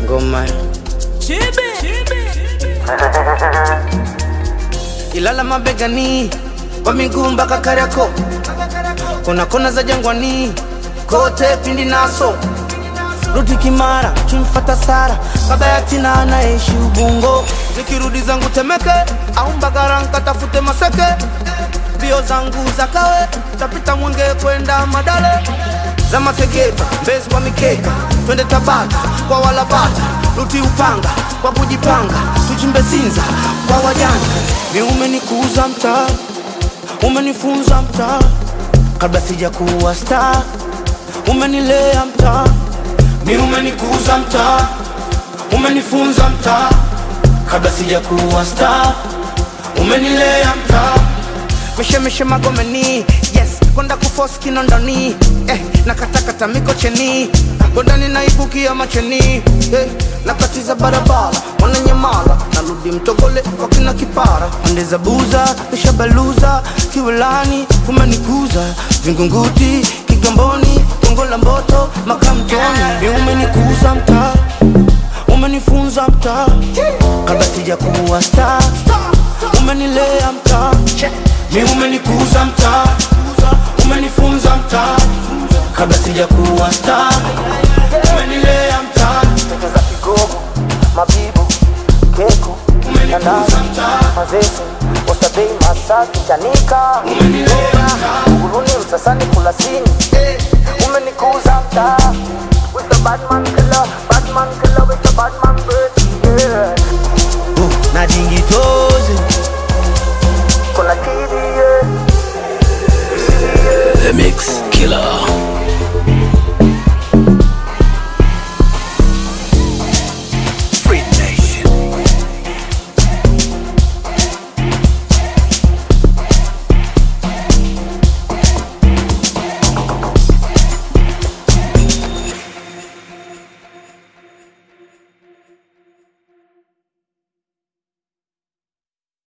ngoma Ilala mabegani kwa miguu mpaka Kariakoo, kona kona za Jangwani kote pindi naso rudi Kimara kimfata Sara Kabayatina anaishi Ubungo, nikirudi zangu Temeke au Mbagara nkatafute Maseke, mbio zangu za kawe tapita Mwenge kwenda Madale za Mategeta Mbezi kwa mikeka twende Tabata kwa walabata ruti Upanga kwa kujipanga tuchimbe Sinza kwa wajanja mi umenikuza mtaa umenifunza mtaa kabla sija kuwa star umenilea mtaa mi umenikuza mtaa umenifunza mtaa kabla sija kuwa star umenilea mtaa mishemishe magomeni yes kwenda kufosi kinondoni eh, na katakata mikocheni gondani naibukia macheni eh, nakatiza barabara wananyamala narudi mtogole kwa kina kipara pande za buza nishabaluza kiwelani kumenikuza vingunguti kigamboni gongo la mboto makamtoni mi umenikuza mtaa umenifunza mtaa kabla sija kuwa star umenilea mtaa mi umenikuza mtaa umenifunza mtaa kabla sija kuwa star umenilea mtaa za kigogo mabibu keko umenikuza mtaa mazese ostabei masaki chanika uguruni msasani kulasini umenikuza mtaa with the badman killer badman killer with the badman bird yeah. uh, na jingitozi kuna kidi yeah. The Mix Killer.